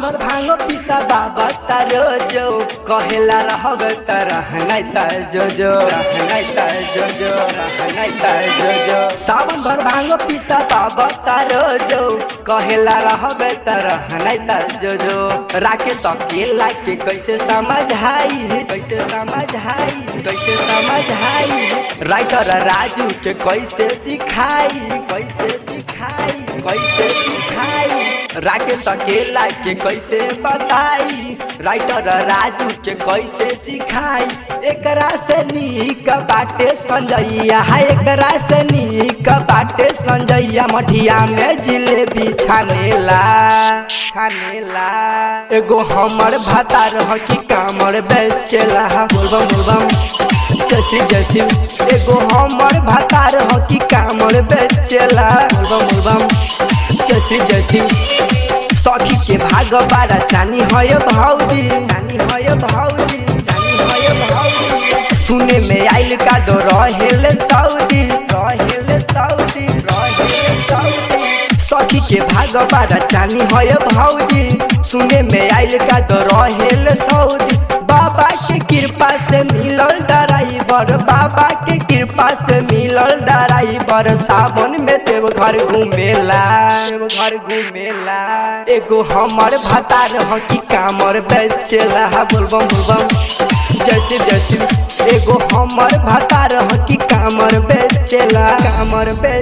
भर भांगो पिसा बाबा तारो जो कहेला रहब त रहनाइ त जो जो रहनाइ त जो जो रहनाइ त जो जो सावन भर भांगो पिसा बाबा तारो जो कहेला रहब त रहनाइ त जो जो राके तकेला के कैसे समझाई कैसे समझाई कैसे समझाई राइटर राजू के कैसे सिखाई कैसे सिखाई कैसे सिखाई राकेश अकेला के कैसे बताई राइटर राजू के कैसे सिखाई एकरा से नीक बाटे संजैया है एकरा से नीक बाटे संजैया मठिया में जिलेबी छानेला छानेला एगो हमर भाता रह की कामर बेचेला बोलबम बोलबम जैसी जैसी एगो हमर भाता रह की कामर बेचेला बोलबम बोलबम जैसी जैसी सखी के भाग बारा चानी है भौजी चानी है भौजी चानी है भौजी सुने में आइल का दो रहेल सऊदी रहेल सऊदी रहेल सऊदी सखी के भाग बारा चानी है भौजी सुने में आइल का दो रहेल सऊदी बाबा के कृपा से मिलल ड्राइवर बाबा के कृपा से मिलल ड्राइवर सावन में देव घर घूमेला देव घर घूमेला एगो हमर भाता रह की कामर बेचेला बोलबम बोलबम जैसे जैसे एगो हमर भाता रह की कामर बेचेला कामर बेच